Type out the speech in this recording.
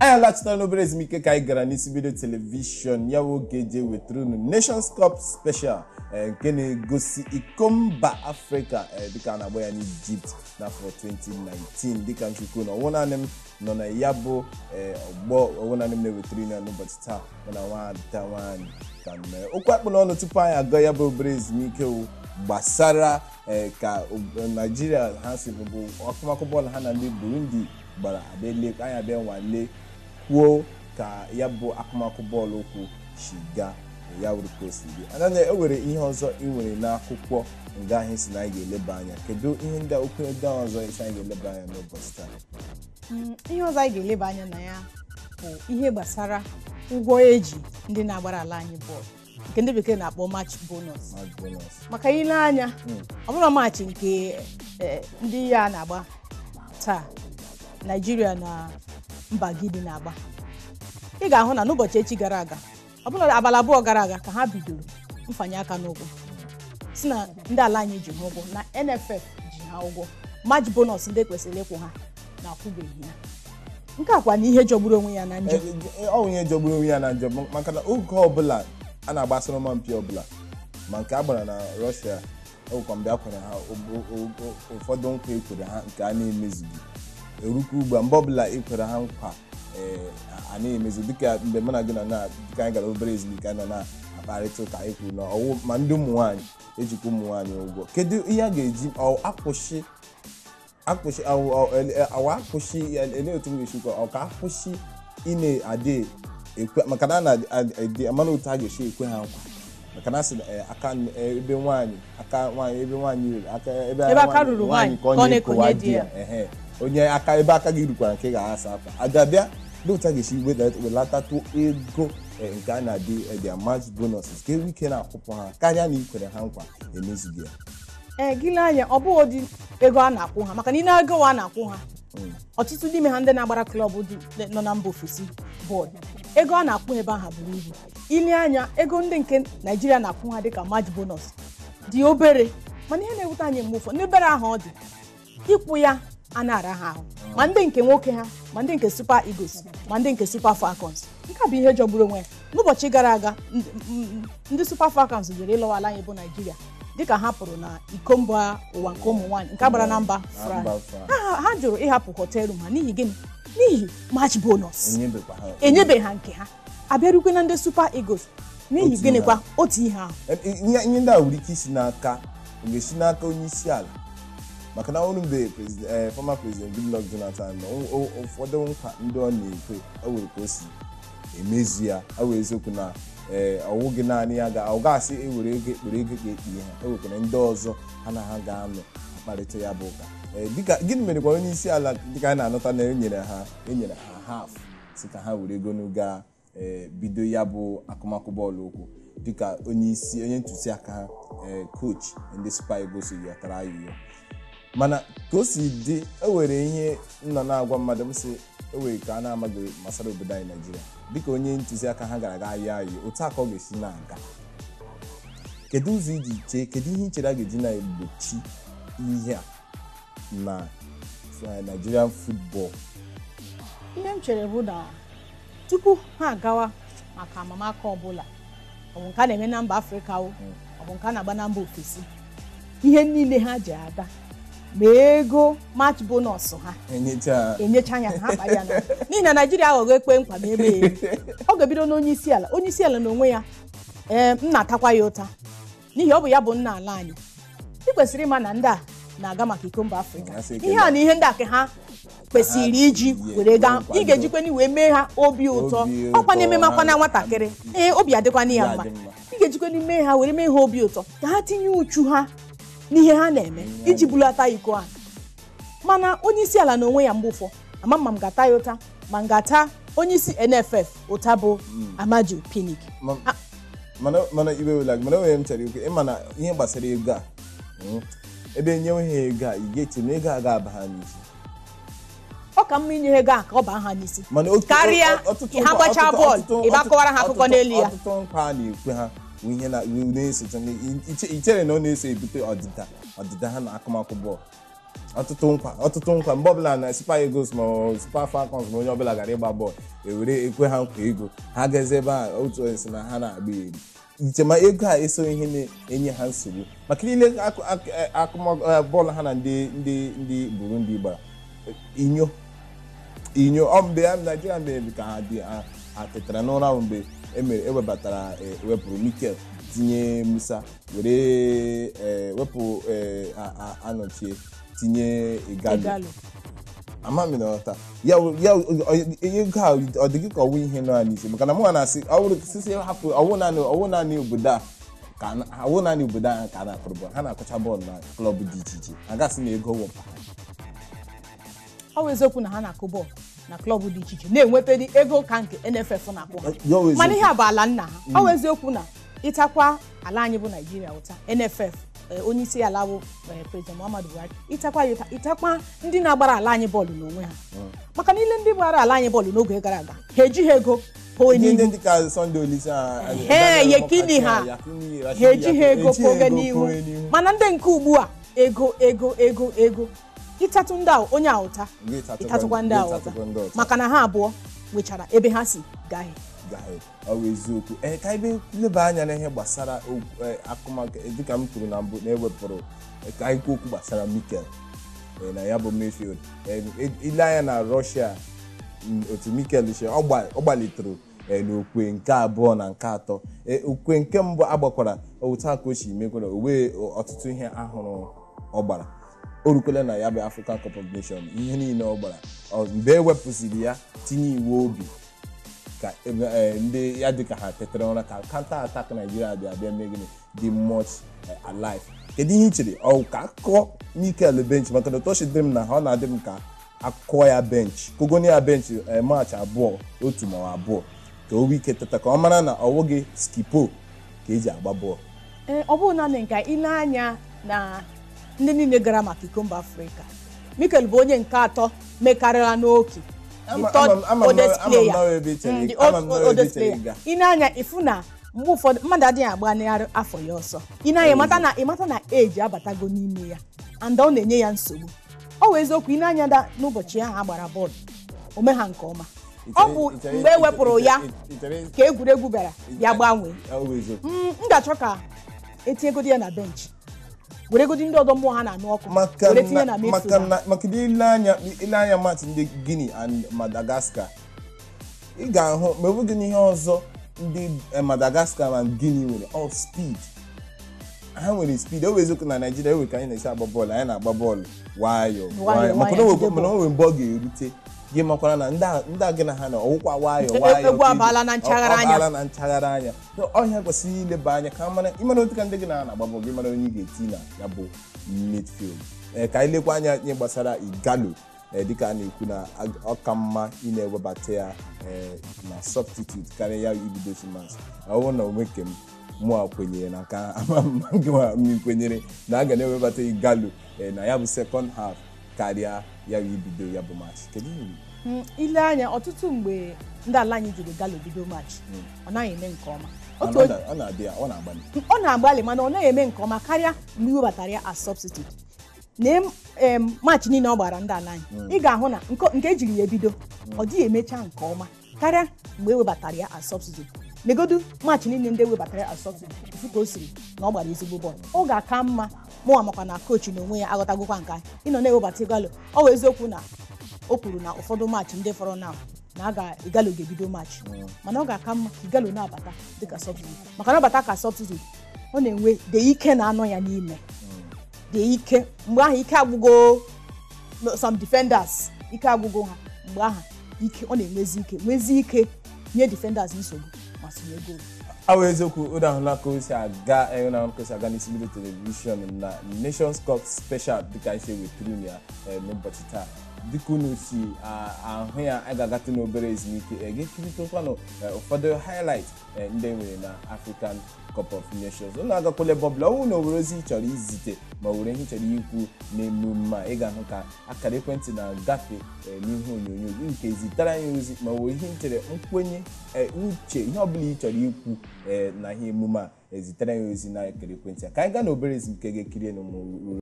anyị alachitara n'obere ezumike ka anyị gara n'isi vidio telivishọn ya bụ oge eji ewetara unu nations cup special eh, nke na-egosi iko mba afrịka eh, dịka a na-agba ya n'ijipt n'afọ 2019 dịka nchukwu na ọwụ naanị m nọ na ya bụ eh, ọgbọ ọwụ naanị m na-ewetara unu ya n'ụbọchị taa mụ na nwada nwaanyị ka mee okwu akpụ n'ọnụ tupu anyị aga ya bụ obere ezumike wụ gbasara eh, ka ob- naijiria ha si bụ akụmakụ bọọlụ ha na ndị burundi gbara abịa anyị abịa nwale kwuo ka ya bụ akụmakụ bọọlụ ụkwụ si gaa ya wuru ka o si dị anaghị ewere ihe ọzọ ị nwere n'akwụkwọ nga anyị si na anyị ga-eleba anya kedu ihe ndị okwu ndị ọzọ isi anyị ga-eleba anya n'ụbọchị taa Mm, ihe ọzọ anyị ga-eleba anya na ya bụ ihe gbasara ụgwọ eji ndị na-agbara ala anyị bọọlụ nke ndị bekee na-akpọ match bonus match bonus maka ile anya ọ bụrụ maachị nke eh, ndị ya na-agba taa naijiria na mba gidi na-agba ị ga-ahụ na n'ụbọchị echi gara aga ọ bụla abalị abụọ gara aga ka ha bidoro mfanye aka n'ụgwọ si na ndị ala anyị ji ha ụgwọ na nff ji ha ụgwọ match bonus ndị kwesịrị ịkwụ ha na-akwụbeghị ya nke a kwa na ihe jọgburu onwe ya na njọ Eh, eh, ọ bụ ihe jọgburu onwe ya na njọ maka na oge ọbụla a na-agba asọmpi ọbụla ma nke a gbara na rọshia ọgwụkwa mgbe a kwere ha o- o- o- ụfọdụ nkwa ekwere ha nke a na-emezughị erukwu ugbu a mgbe ọbụla ekwere ha nkwa eh, a na-emezu dịka mgbe mụ na gị nọ na dịka anyị gara obere ezumike anyị nọ na-akparịta ụka anyị kwuru na ọwụ ma ndị ụmụ nwaanyị ejikwa ụmụ nwaanyị ụgwọ kedu ihe a ga-eji ọ akwụsị akwụsị awụ- awụ- ele- awụ akwụsị ele otu m ga-esi kwa ọ ka akwụsị ị na-adị ekwe maka na a na-adị amana otu a ga-esi ekwe ha nkwa maka na a sị na eh, aka n- eh, ebe nwaanyị aka nwaanyị ebe nwaanyị ruru aka ebe Ebe aka ruru nwaanyị, ka ọ ka ọ na-ekowa na-ekonye di di ya ehe onye aka ebe aka gị rukwara nke ga-asa akwa a ga-abịa ndị otu a ga-esi weda- welatatụ ego eh, nke a na-adị eh, their match bonuses ka enwe ike na-akwụpụ ha karịa na ikwere ha nkwa emezughị ya ee gị lee anya ọ bụghị ụdị ego a na-akwụ ha maka na ị na-ego a na-akwụ ha ọtụtụ n'ime ha ndị na-agbara klọb dị nọ na mba ofesi bọọlụ ego a na-akwụ ha ebe ahụ buru ibu ile anya ego ndị nke naijiria na-akwụ ha dịka match bonus dị obere mana ihe na-ewute anyị mgbe ụfọdụ n'obere ahụ ọ dị ịkwụ ya a na-ara ha ahụ ma ndị nke nwoke ha ma ndị nke super eagles ma ndị nke super falcons nke a bụ ihe jọgburu onwe ya n'ụbọchị gara aga ndị- m- ndị super falcons jere ịlọwala anyị bụ naijiria dịka ha pụrụ na iko mba ụwa nke ụmụ nwaanyị nke a gbara na mba Na France mba France. ha ha jụrụ ịhapụ họteelụ ha n'ihi gịnị n'ihi match bonus enyebekwa ha enyebeghị ha nke ha abịarukwe na ndị super eagles n'ihi Otu ihe gịnịkwa ahụ. otu ihe ahụ ihe ihe ndị a nwere ike isi n'aka ọ ga-esi n'aka onye isi ala maka na ọrụ mgbe presi- eh, former president goodluck jonathan nọ o- o- ụfọdụ nkwa ndị ọ na-ekwe o nwere ka o si emezu ya ọ wụ eziokwu na eh, ọ wụghị naanị ya ga ọ gasị ewere ego ekpere ego ka ekpie ha e nwekwara ndị ọzọ ha na ha ga-anọ akparịta ya bụ ụka Eh, dịka gịnị mere kwa onye isi ala dịka anyị na-anụta na enyere ha enyere ha haf si ka ha were ego gaa eh, bido ya bụ akụmakụ bọọlụ ụkwụ dịka onye isi onye ntụziaka ha ee coach ndị Super Eagles yọtara ayụyo mana ka o si dị ewere ihe nọ na-agwa mmadụ m sị ewere ka a na-amaghị gbasara obodo anyị naijiria dịka onye ntụziaka ha gara aga ayọ ayọ otu a ka ọ ga-esi na-aga kedu ụzọ iji chee kedu ihe i chere a ga-eji na-egbochi ihe a na eh, Nigerian football ihe m chere bụ na tupu ha agawa maka amamaka ọbụla ọ bụ nke a na-eme na mba afrịka o ọ bụ nke a na-agba na mba ofesi ihe niile ha ji ada ma ego match bonus ha enyecha enyecha anya ha kpara ya na n'ihi na naijiria aghọghọ ekpe nkwa ma eme ya ọ ga-ebido n'onye isi ala onye isi ala n'onwe ya ee m na-atakwa ya ụta n'ihi ọ bụ ya bụ nna ala anyị ị kwesịrị ịma na ndị a na-aga maka iko mba afrịka Ya sị ike ihe na- a na ihe ndị a ka ha kwesịrị iji Yeah, were gaa nkwado. ị ga-ejikwana wee mee ha obi ụtọ Obi ọkwa na ụtọ, ememakwana ha- nwatakịrị ee obi adịkwana ya Ya mma dị mma. ị ga-ejikwana mee ha were mee ha obi ụtọ ka ha tinye uchu ha n'ihe ha na-eme iji bulata iko ha mana onye isi ala n'onwe ya mgbe ụfọ ama mma m ga-ata ya ụta ma m ga-ata onye isi nff ụta bụ amaju pinik Ma- Ah. mana mana ibe wela mana onye m chere ikwe ịma na ihe gbasara ego a mm, ebe enyewe ha ego a ị ga-eche na ego a ga-aba ha n'isi ọ ka mma inye ha ego a ka ọ baa ha n'isi mana otu- Karịa ọ- ọtụtụ ha nkwa- gbachaa ọtụtụ- bọọlụ, ọtụtụ- ị bịa ọtụtụ- kọwara ha akụkọ ọtụtụ- n'elu ya. ọtụtụ nkwa a na-ekwe ha bụ ihe na iwu na-esote iche- ichere na ọ na-eso ebute ọdịda ọdịda ha na akụmakụ bọọlụ ọtụtụ nkwa ọtụtụ nkwa mgbe ọbụla na Super Eagles ma ọ Super Falcons ma onye ọbụla gara ịgba bọọlụ ewere ekwe ha nkwa ego ha gazie ebe a otu onye si na ha na-agba eri ichema ego a eso ihe na-enye ha nsogbu maka niile akụ- akụ- akụmọ- eh, bọọlụ ha na ndị ndị ndị Burundi gbara inyo inyo ọ mgbe ya Naijiria mere ka ha dị ha ha tetara n'ụra ahụ mgbe emere ewebatara eh, ewepụrụ Mikel tinye Musa were eh, wepụ eh, a- a- anọchie tinye Igalo Igalo amami na ọta ya ya ego a ọ dị gị ka ọwụ ihe nọ ya n'isi maka na mụ na-asị ọ bụrụ sisi hapụ ọwụ naanị ọwụ naanị obodo a ka a na- ọwụ naanị obodo a ka a na-akụrụ bọọlụ ha na-akụcha bọọlụ na klọb dị iche iche a gasị na ego wụpa ọ bụ eziokwu na ha na-akụ bọọlụ na klọb dị iche iche na-enwetadị ego ka nke NFF na-akwụ ha Ya wụ mana eziokwu. ihe a bụ ala nna ha ọ bụ eziokwu na ịtakwa ala anyị bụ naijiria ụta NFF eh, onye isi ala bụ eh, president muhammadu buhari ịtakwa ya ụta ịtakwa ndị na-agbara ala anyị bọọlụ n'onwe ha maka na ile ndị gbara ala anyị bọọlụ n'oge gara aga ha ejighị ego pụọ ndị ndị n'ihu dịka Sunday Olise a- Ehe, Daniel Yekini Mokachi, ha. Yakini, ha Rashidi ejighị Yakini, ego ejighị pụọ ego n'ihu pụọ n'ihu. mana ndị nke ugbu a ego ego ego ego ịtatụ ndị a onye a ụta Gị tatụkwa- ịtatụkwa ndị a gị ụta tatụkwa ndị ọzọ. maka na ha abụọ nwechara ebe ha si gaghị gaghị ọ bụ eziokwu ee ka ebe leba anya n'ihe gbasara okwu- eh, akụmakụ eh, dịka m kwuru na mbụ na ewepụrụ eh, ka anyị kwuo okwu gbasara Mikel eh, na ya bụ Mayfield Eh, eh, ile anya na Russia mm, otu Mikel si ọ gba- ọ gbalitụrụ eh, n'okwe nke abụọ na nke atọ Eh, okwe nke mbụ agbakwara otu a ka o si mekwara o wee ọtụtụ ihe ahụrụ ọ gbara o rukwela na ya bụ African Cup of Nations ihe niile ọ gbara Ọ- mgbe e wepụsịrị ya tinye iwu obi ka ebe eh, ndị ya dịka ha tetere ụra ka counter attack Nigeria bịa bịa mee gịnị dị much eh, alive kedu ihe i chere ọ ka akụkọ Mikel bench maka na otochi dị m na ha ọ na-adị m ka akụkọ ya bench kogoni ya bench eh, match abụọ otu ma ọ abụọ ka o nwee ike teta ka ọ mara na ọ wụghị skipo ka eji agba bọọlụ ee ọ bụrụ naanị nke a, ile anya na ndị niile gara maka iko mba afrịka mikel bụ onye nke atọ mekarịra n'oke the Ama- third ama m- ama m oldest na- ama m player. na ebe i chere Mm, ị- the ama old- m na ebe i oldest chere ị player. ga. ile anya ịfụ na mgbe ụfọdụ mmadụ adịghị agbanarị afọ ya ọsọ ile anya ịmata na ịmata na eji abatago n'ime ya and ọ na-enye ya nsogbu ọ wụ eziokwu ile anya da n'ụbọchị ahụ a gbara bọọlụ o mee ha nke ọma ọ bụ I chere- mgbe e i- wepụrụ i- ya i- i chere- ka egwuregwu bịara ya gbanwee ọ bụ eziokwu Mm, m ga-achọ ka etinyegodi ya na bench weregodi ndị ọdọ mmụọ ha na-anụ ọkụ maka were tinye na na maka midfield na maka na ile anya ile anya match ndị Guinea and Madagascar ị ga-ahụ ma ọ bụghị n'ihe ọzọ ndị eh, Madagascar and Guinea nwere all speed ha nwere speed o eziokwu na Naịjirịa ewe ka anyị na-esi agba bọọlụ anyị na-agba bọọlụ nwayọọ nwayọọ maka na o nwayọọ, nwere- jide mana o nwere mgbe ọ ga-erute gị makwara na ndị a- ndị a gị na ha na ọwụkwa nwayọọ E- nwayọọ egwu ka eji- abaala na nchaghara ọ- ọ anya. abaala na nchaghara anya So, ọhịa kwesịrị ileba anya ka mara ịmara otu ka ndị gị na ha na-agba bọọlụ gị mara onye ị ga-eti na ya bụ midfield ee ka anyị lekwa anya ihe gbasara igalo ee dịka a na-ekwu na ag- ọ ka mma ị na-ewebata ya ee na substitute karịa ya ibido simas ọ bụrụ na onwe nke m mụ a kwenyere na ka ama mma gị ma m kwenyere na a ga na-ewebata igalo ee na ya bụ second half karịa ya bụ ibido ya bụ match kedu ihe Mm, ile anya ọtụtụ mgbe ndị ala anyị jiri galo bido match ọ naghị eme nke ọma otu ọ onye- na- ọ na-adị ya ọ na-agbalị ọ na-agbalị mana ọ naghị eme nke ọma karịa mgbe iwebatara ya as substitute na em match niile ọ gbara ndị ala anyị ị ga-ahụ na nke- nke ejiri ya ebido ọ dịghị emecha nke ọma karịa mgbe ewebatara ya as substitute legodu match niile ndị ewebatara ya as substitute ifu ka o siri na ọ gbara ezigbo bọọlụ ọ ga-aka mma mụnwa makwa na kochi na onwe ya aghọtagokwa nke anyị ịnọ na-ewebata galo ọ wụ eziokwu na o kwuru na ụfọdụ maachị ndị fọrọ na na a ga igalo ga-ebido maachị mana ọ ga-aka mma ka igalo na-abata dịka substitute maka na ọ bata ka substitute ọ na-enwe de ike na-anọ ya n'ime de ike mgbe ahụ ike agwụgo no, some defenders ike agwụgo ha mgbe ahụ ike ọ na-enwezi ike nwezi ike nye defenders nsogbu ma sonye goolu awụ eziokwu ụda ahụla ka o si aga eh, ụda ahụla ka o si aga n'isi mbido telivishọn na nations cup special dịka isi weturu ya eh, n'ụbọchị taa dịka unu si ah, ahụ ya a ga-agatụ n'obere ezumike eh, ga-ekirịtakwanụ eh, ụfọdụ highlight eh, ndị e nwere na african cup of nations unu agakwala ebe ọbụla ọnwụ na owere ozi ị chọrọ izite ma ọ were ihe ị chọrọ ikwu n'emume a ị ga-ahụ ka akara ekwentị na-agafe eh, n'ihe onyonyo gị nke zitere anyị ozi ma ọ were ihe nchere nkwenye eh, uche ihe ọbụla ị chọrọ ikwu eh, na ihe emume a ezitere anyị ozi na akara ekwentị a ka anyị gaa n'obere ezumike ga-ekiri n'ụmụ